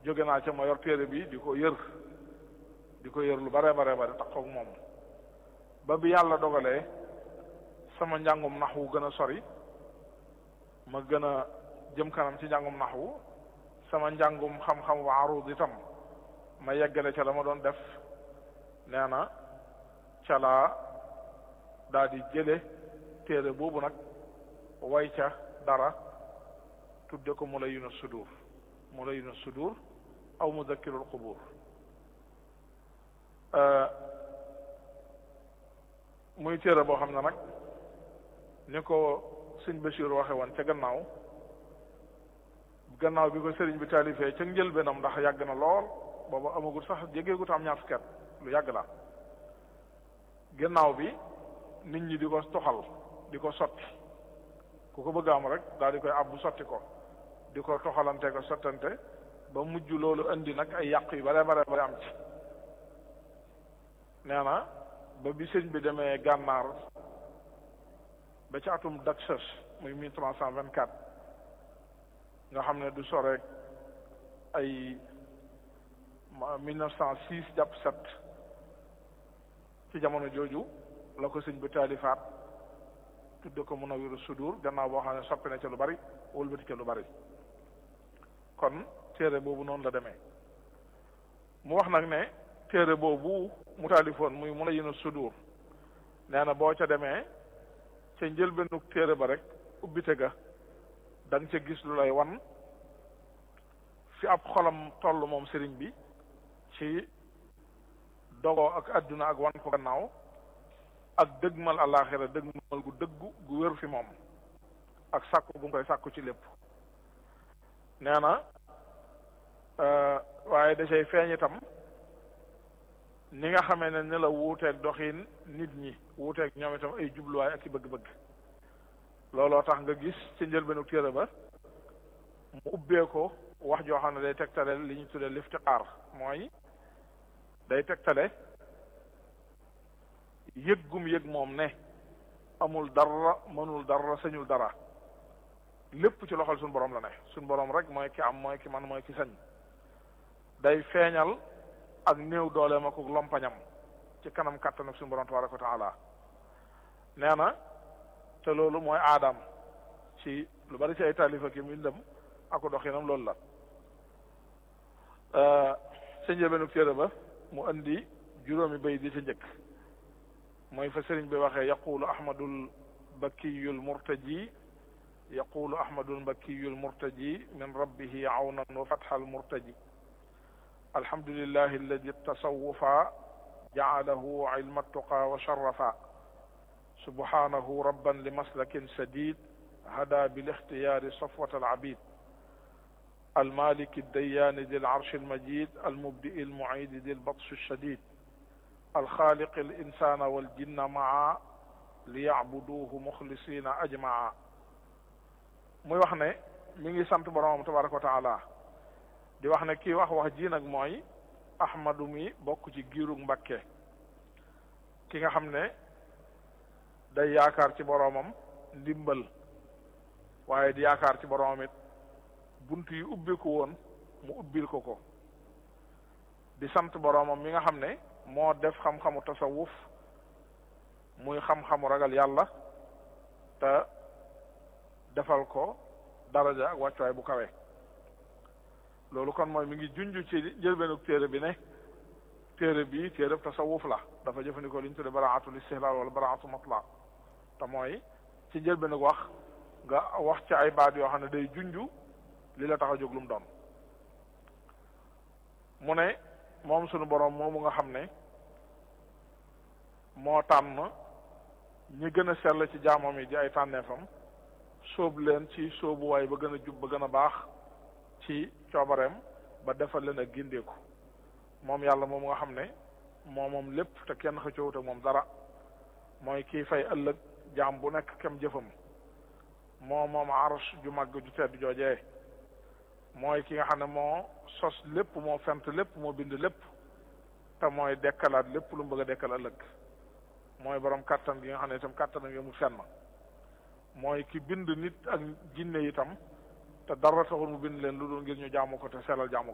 jóge naa ca ma yor téere bi di ko yër di ko yër lu bare bare bare tax koog moom ba bi yàlla dogalee sama njàngum naxwu gën a sori ma gën a jëm kanam ci njàngum naxwu sama njàngum xam-xam wa arud itam ma yeggale ca la ma doon def nee na ca laa daa di jële téere boobu nag way ca dara tudde ko Mulayyinu Sudur Mulayyinu Sudur aw Mudakkirul Qubur muy téere boo xam ne nag ni ko sëñ Bachir waxe woon ca gannaaw gannaaw bi ko sëriñ bi taalifee ca njëlbeenam ndax yàgg na lool booba amagul sax jégeegut am ñaar fukki at lu yàgg la gannaaw bi nit ñi di ko toxal di ko sotti ku ko bëgg am rek daal di koy abbu sotti ko di ko toxalante ko sottante ba mujj loolu indi nag ay yàq yu bare bare bare am ci nee na ba bi sëñ bi demee gànnaar ba ci atum Daxas muy mille trois cent vingt quatre nga xam ne du sore ay mille neuf cent six jàpp sept ci jamono jooju la ko sëñ bi taalifaat tudde ko Munawwirus Sudur gannaaw boo xam ne soppi na ca lu bari wëlbati ca lu bari kon téere boobu noonu la demee mu wax nag ne téere boobu mu taalifoon muy Munawwirus Sudur nee na boo ca demee ca njëlbeenu téere ba rek ubbite ga da nga ca gis lu lay wan fi ab xolam toll moom sëriñ bi ci dogoo ak adduna ak wan ko gannaaw ak dëgmal àllaaxira dëgmal gu dëggu gu wér fi moom ak sàkku gu mu koy sàkku ci lépp nee na waaye da cay feeñ itam ni nga xamee ne ni la wuuteeg doxin nit ñi wuuteeg ñoom itam ay jubluwaay ak i bëgg-bëgg looloo tax nga gis ci njëlbeenu téere ba mu ubbee ko wax joo xam ne day tegtale li ñu tuddee liftiqaar mooy day tegtale yëg gum yëg moom ne amul dara mënul dara sañul dara lépp ci loxol suñu borom la ne suñu borom rek mooy ki am mooy ki man mooy ki sañ day feeñal ak néew dooleem ak lompañam ci kanam kàttan ak suñu borom tabaraka wa taala nee na te loolu mooy aadam ci lu bari ci ay taalifa ki mbindam ako doxinam loolu la sa njëlbeenu téere ba mu indi juróomi bay di ca njëkk mooy fa sëriñ bi waxee yaqulu ahmadul bakkiyul murtaji yaqulu ahmadul bakkiyul murtaji min rabbihi awnan wa fatxal murtaji alhamdulillahi alladi tasawufa jaalahu ilma tuqa wa sharafa subhanahu rabban li maslakin sadid hada bil ixtiyaari safwat al abid المالك الديان ذي العرش المجيد المبدئ المعيد ذي البطش الشديد الخالق الإنسان والجن معا ليعبدوه مخلصين أجمعا muy wax ne mi ngi sant boroomam tabaraka wa taala di wax ne kii wax wax ji nag mooy ahmadu mi bokk ci giirug mbakke ki nga xam ne day yaakaar ci boroomam ndimbal waaye di yaakaar ci boroomam it bunt yi ubbi ko woon mu ubbil ko ko di sant boroomam mi nga xam ne moo def xam-xamu tasawuf muy xam-xamu ragal yàlla te defal ko daraja ak wàccuwaay bu kawe loolu kon mooy mi ngi junj ci njëlbeenu téere bi ne téere bi téere tasawuf la dafa jëfandikoo li ñu tudde baraatul istihlaal wala baraatu matla te mooy ci njëlbeenu wax nga wax ci ay baat yoo xam ne day junj li la tax a jóg lu mu doon mu ne moom sunu boroom moomu nga xam ne moo tànn ñi gën a sell ci jaamam yi di ay tànneefam sóob leen ci sóobuwaay ba gën a jub ba gën a baax ci coobareem ba defal leen ak gindeeku moom yàlla moom nga xam ne moo moom lépp te kenn xëccoowut ak moom dara mooy kii fay ëllëg jaam bu nekk kem jëfam moo moom arsh ju màgg ju tedd joojee mooy ki nga xam ne moo sos lépp moo fent lépp moo bind lépp te mooy dekkalaat lépp lu mu bëgg a dekkal ëllëg mooy borom kàttan gi nga xam ne itam kàttan ak yemul fenn mooy ki bind nit ak jinne itam te dara taxul mu bind leen lu dul ngir ñu jaamu ko te sellal jaamu